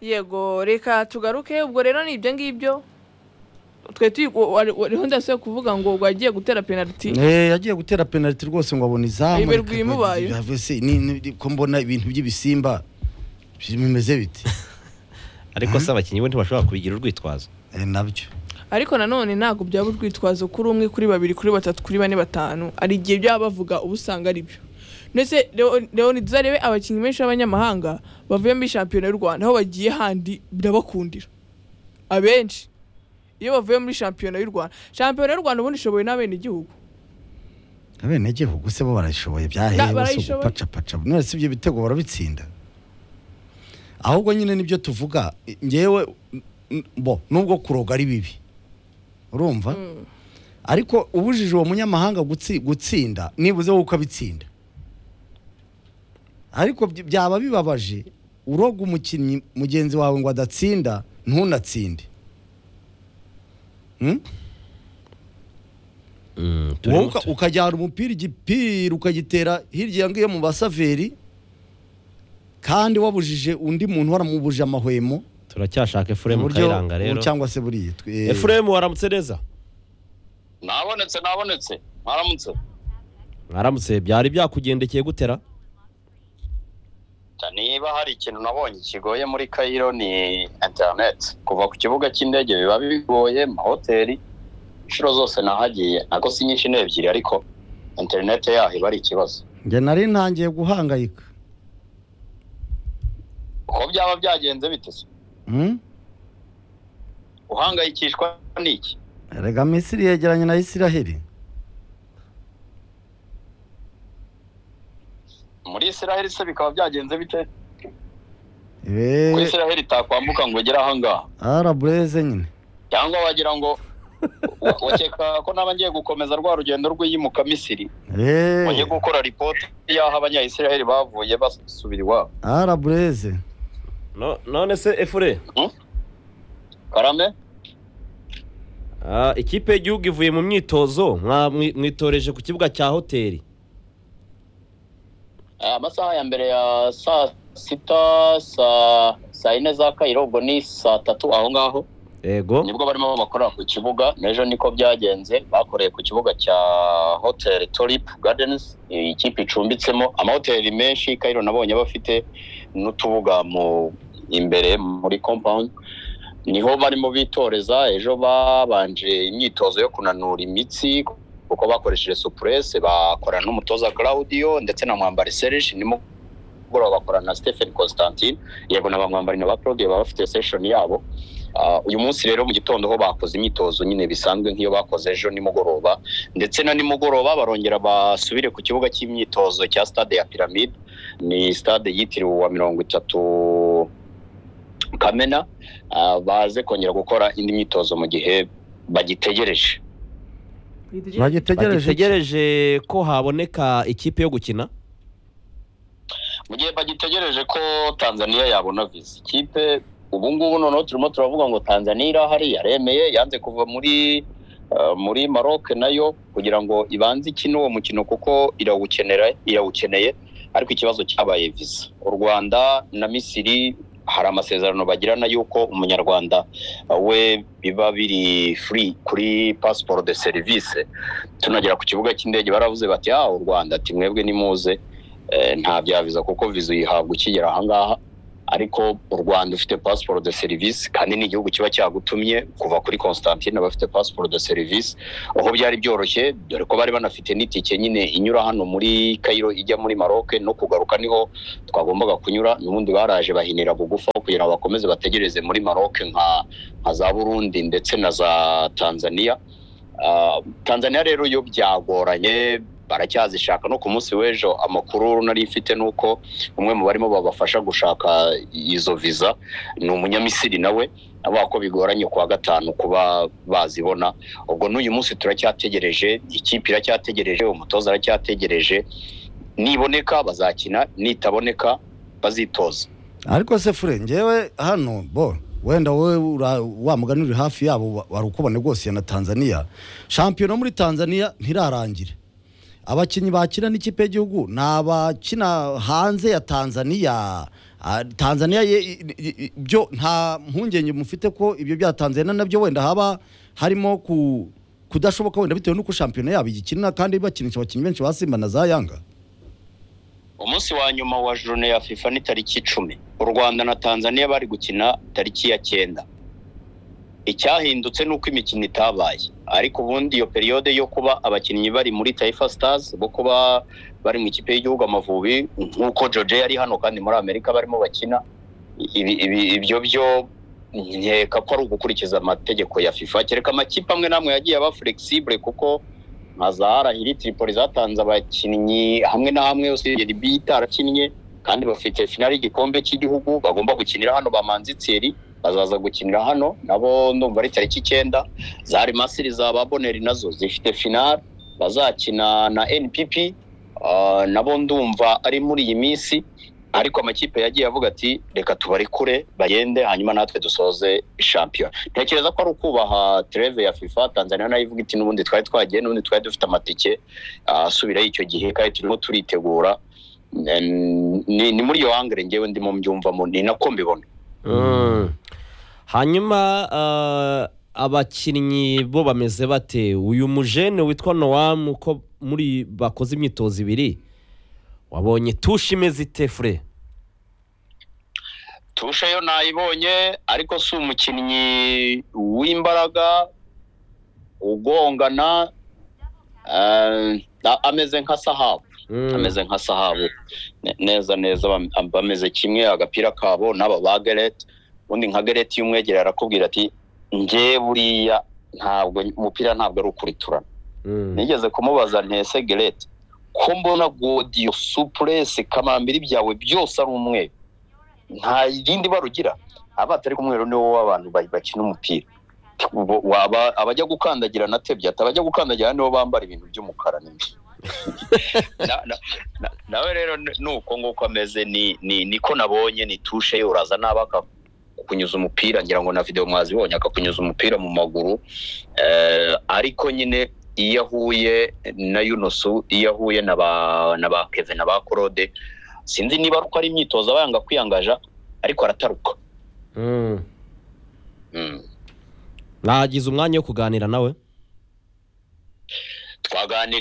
yego reka tugaruke ubwo rero ni ibyo ngibyo twe tuyi wariho ndasubira kuvuga ngo wagiye gutera penaliti Eh, yagiye gutera penalty rwose ngo abona izamu Ibe rwimubaye. reka- Havese, ni- ni- ko mbona ibintu by'ibisimba bimeze biti ariko se abakinnyi bo ntibashobora kubigira urwitwazo Eh, nabyo ariko nanone ntabwo byaba urwitwazo kuri umwe kuri babiri kuri batatu kuri bane batanu hari igihe byaba bavuga uba usanga ari byo ndetse Leo- leonidas arebe abakinnyi benshi b'abanyamahanga bavuye muri shampiyona y'u rwanda aho bagiye handi birabakundira abenshi iyo bavuye muri shampiyona y'u rwanda shampiyona y'u rwanda ubundi ishobowe n'abenegihugu abene gihugu se bo barayishoboye Na- byahehe bose barayishoboye. gupacapaca none si ibyo bitego barabitsinda ahubwo nyine nibyo tuvuga eh, ngewe n- n- bo nubwo kuroga ari bibi urumva ariko ubujije uwo munyamahanga gutsi- gutsinda nibuze wowe uko abitsinda ariko by- byaba bibabaje uroga umukinnyi mugenzi wawe ngo adatsinda ntunatsinde Hmm? Mm, wowe turimo uka- tu- ukajyana umupira igipira ukagitera hirya ngiyo mu basaveri kandi wabujije undi muntu waramubuje amahwemo turacyashaka efuremu uburyo- kayiranga rero cyangwa se buriya twe- efuremu waramutse neza nabonetse nabonetse mwaramutse mwaramutse byari byakugendekeye gutera Cyane niba hari ikintu nabonye kigoye muri kayiro ni interineti kuva ku kibuga cy'indege biba bigoye mu mahoteli inshuro zose nahagiye nako si nyinshi ni ebyiri ariko interineti yaho iba ari ikibazo njye nari ntangiye guhangayika uko byaba byagenze bite se Hmm? uhangayikishwa n'iki erega misiri yegeranye na isiraheli muri israheli se bikaba byagenze bite ko Eh, israheli itakwambuka ngo ugere ahangaha arabureze nyine cyangwa wagira ngo wa- wakeka ko naba ngiye gukomeza rwa rugendo rw'iyimuka misiri Eh, mugiye gukora ripoti y'aho abanyayisiraheli bavuye basubira iwabo arabureze No- none se efure karame Ah, ikipe y'igihugu ivuye mu myitozo mwa- mwi- mwitoreje ku kibuga cya hoteli Eh, amasaha ya mbere ya saa sita saa saa yine za kayiro ubwo ni saa tatu aho ngaho yego nibwo barimo bakorera ku kibuga n'ejo niko byagenze bakoreye ku kibuga cya hoteli torip gardens ikipe icumbitsemo amahoteli menshi kayiro nabonye bafite n'utubuga mu imbere muri compound niho barimo bitoreza ejo babanje imyitozo yo kunanura imitsi kuko bakoresheje supurese bakorana n'umutoza claudio ndetse na mwambari serge nimugoroba bakorana na stephen constantine yego na ba mwambari na ba claudio baba bafite session yabo Ah, uyu munsi rero mu gitondo ho bakoze imyitozo nyine bisanzwe nk'iyo bakoze ejo nimugoroba ndetse na nimugoroba barongera basubire ku kibuga cy'imyitozo cya stade ya piramide ni stade yitiriwe uwa mirongo itatu kamena Ah, baze kongera gukora indi myitozo mu gihe bagitegereje bagitegereje iki? bagitegereje ko haboneka ikipe yo gukina mu gihe bagitegereje ko tanzaniya yabona visa ikipe ubu ngubu noneho turimo turavuga ngo tanzaniya iri ahari yaremeye yanze kuva muri eh, muri maroc nayo kugira ngo ibanze ikine uwo mukino kuko irawukenera irawukeneye ariko ikibazo cyabaye visa u rwanda na misiri hari amasezerano bagirana y'uko umunyarwanda eh, we biba biri free kuri passport de service tunagera ku kibuga cy'indege baravuze bati ah u rwanda ati mwebwe nimuze Eh, nta byaviza kuko viza uyihabwa ukigera ahangaha ariko u rwanda ufite pasiporo de serivisi kandi ni igihugu kiba cyagutumye kuva kuri constantine abafite pasiporo de serivisi aho byari byoroshye dore ko bari banafite n'itike nyine inyura hano muri kayiro ijya muri maroc no kugaruka niho twagombaga kunyura n'ubundi baraje bahinira bugufa kugira ngo bakomeze bategereze muri maroc nka, nka za burundi ndetse na za tanzania Ah, tanzania rero yo byagoranye baracyazishaka no ku munsi w'ejo amakuru nari mfite ni uko umwe mu barimo babafasha gushaka izo viza ni umunyamisiri nawe avuga ko bigoranye kuwa gatanu kuba bazibona ubwo n'uyu munsi turacyategereje ikipe iracyategereje umutoza aracyategereje niboneka bazakina nitaboneka bazitoza ariko se fure ngewe hano bo wenda wowe ura- wa mugani uri hafi yabo wa- wari ukubone rwose ya na tanzania shampiyona muri tanzania ntirarangira abakinnyi bakina n'ikipe y'igihugu ni abakina hanze ya tanzania Ah, tanzania ye- i- i- i- byo nta mpungenge mufite ko ibyo bya tanzania nabyo wenda haba harimo ku kudashoboka wenda bitewe n'uko shampiyona yabo igikinira kandi bakinisha abakinnyi benshi ba simba na za yanga umunsi wa nyuma wa jone ya fifa ni tariki icumi u rwanda na tanzania bari gukina tariki ya cyenda icyahindutse ni uko imikino itabaye ariko ubundi iyo periyode yo kuba abakinnyi bari muri taifa stars bo kuba bari mu ikipe y'igihugu amavubi nk'uko joje yari hano kandi muri amerika barimo bakina ibi- ibi- ibyo byo nkeka ko ari ugukurikiza amategeko ya fifa kereka amakipe amwe n'amwe yagiye aba flexible kuko nka zahara hiri tiripoli zatanze abakinnyi hamwe na hamwe usibye libi itarakinnye kandi bafite finali y'igikombe cy'igihugu bagomba gukinira hano bamanze tseri bazaza gukinira hano nabo ndumva ari tariki icyenda zari masiri za baboneri nazo zifite finali bazakina na npp ah, nabo ndumva ari muri iyi minsi ariko amakipe yagiye avuga ati reka tubare kure bagende hanyuma natwe dusoze shampiyona ntekereza ko ari ukubaha tereve ya fifa tanzania nayo ivuga iti n'ubundi twari twagiye n'ubundi twari dufite amatike ah, asubirayo icyo gihe kandi turimo turitegura Em, ni ni muri iyo hangire ngewe ndimo mbyumvamo ni nako mbibona Mm. hanyuma ah, abakinnyi bo bameze bate uyu mujene witwa nowamu uko muri bakoze imyitozo ibiri wabonye tushe imeze ite fure tushe yo nayibonye ariko si umukinnyi w'imbaraga ugongana eh, a- ameze nka sahabu Mm. ameze nka sahabu Ne- neza neza bam- bameze kimwe agapira kabo n'aba ba gereti ubundi nka gereti y'umwegere arakubwira ati nge buriya ntabwo umupira ntabwo ari ukuriturana Mm. nigeze kumubaza ntese gereti ko mbona godiyo supuresi kamambiri byawe byose ari umweru nta rindi bara ugira aba atari umweru niwo w'abantu ba- bakina umupira Bo- waba abajya gukandagira na tebyata abajya gukandagira nibo bambara ibintu by'umukara nibyo Na- na- na- nawe rero n- ni uko nguko ameze ni ni niko nabonye ni tushe ye uraza nabi akakunyuza umupira ngira ngo na videwo mwazibonye akakunyuza umupira mu maguru Eh, ariko nyine iyo ahuye na yunusu iyo ahuye na ba na ba keve na ba korode sinzi niba ari uko ari imyitozo aba yanga kwiyangaja ariko arataruka Mm. Mm. nagize umwanya wo kuganira nawe twaganiriye